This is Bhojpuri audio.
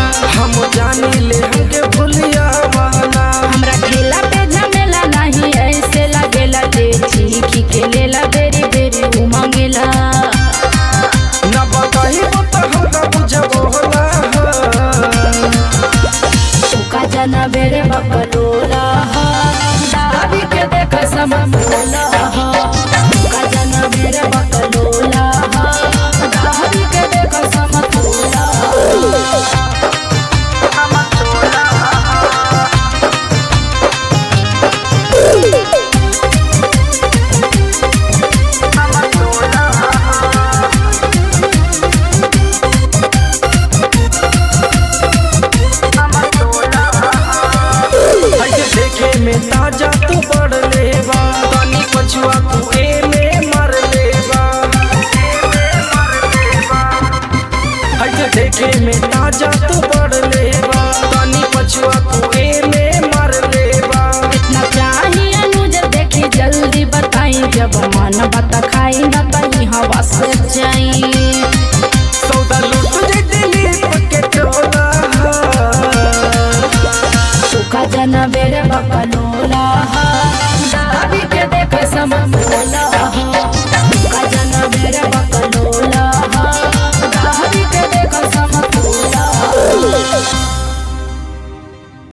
हम जानी ले हमके भूलिया वाला हमरा ठेला पे झमेला नहीं ऐसे लगेला जे चीखी के लेला बेरी बेरी उ मांगेला न बताही तो हमका बुझबो होला उका जना बेरे बकलोला दादी के देख समतोला उका जना बेरे बकलोला दादी के देख समतोला ऐसे देखे में ताजा तू बढ़ लेबा तनी पछुआ तू ए में मर लेबा ऐसे देखे में ताजा तू बढ़ लेबा तनी पछुआ तू ए में मर लेबा इतना चाहिए अनुज देखी जल्दी बताई जब मन बता